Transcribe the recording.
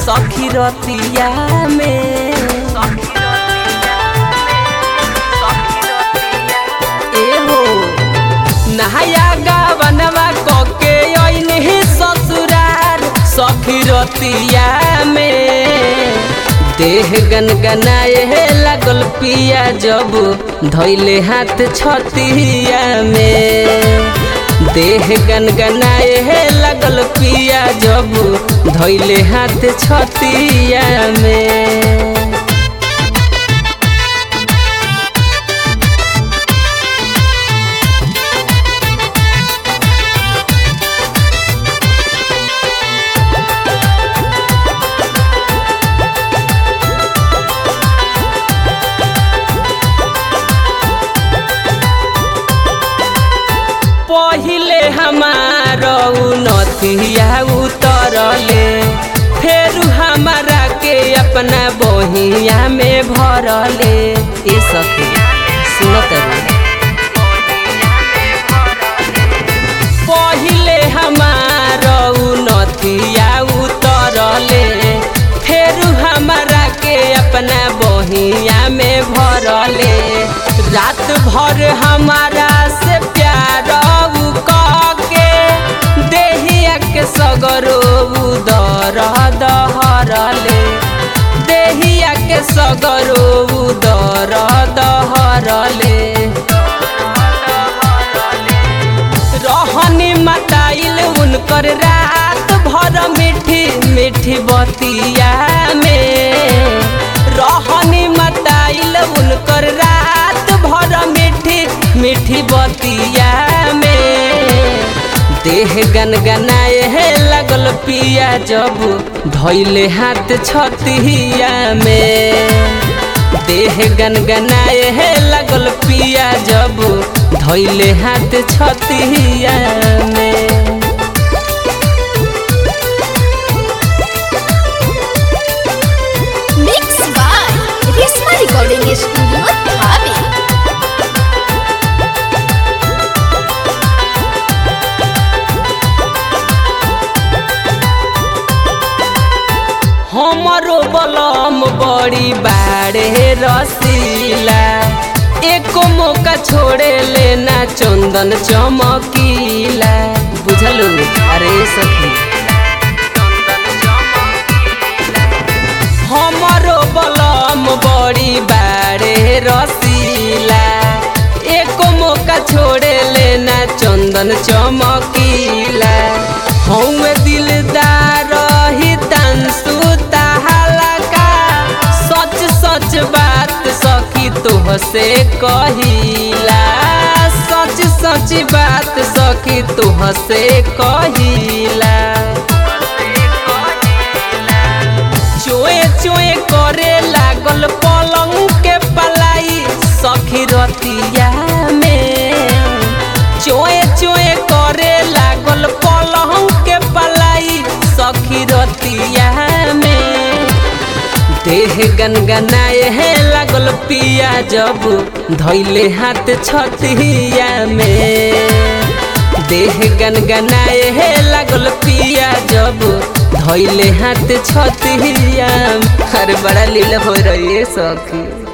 सखी रतिया में एहो नहाया गावनवा कके अइनी ससुरार सखी रतिया में देह गनगनाए लागल पिया जब धैले हाथ छतिया में देह गनगनाए लागल पिया जब धैले हाथ छतिया में पहिले हमार नथिया उतरले फेर हमारा के अपना बहिया में भरले ए सखी सुनत रे पहिले हमार नथिया उतरले फेर हमारा के अपना बहिया में भरले रात भर हमारा से प्यार के देहिया के सगरो उदर दहरले देहिया के सगरो उदर दहरले रहनी मताइल उनकर रात भर मीठी मीठी बतिया में रहनी मताइल उनकर रात भर मीठी मीठी बतिया में देह गनगनाए है लगल पिया जब धैले हाथ छतिया में देह गनगनाए है लगल पिया जब धैले हाथ छतिया में Mixed by Risma Recording Studio, Dhabi. हमरो बलम बड़ी बाड़े रसीला एको मौका छोड़े लेना चंदन चमकीला बुझलू अरे सखी हमरो बलम बड़ी बाड़े रसीला एको मौका छोड़े लेना चंदन चमकीला हम दिलदार ही तंसु हलका सच सच बात सखी तोह से कहिला सच सच बात सखी तोह से कहिला चोए चोए करे लागल पलंग के पलाई सखी रतिया में चोए चोए करे लागल पलंग के पलाई सखी रतिया में देह गनगनाए है लागल पिया जब धैले हाथ छतिया में देह गनगनाए है लागल पिया जब धैले हाथ छतिया अरे बड़ा लीला हो रही है सखी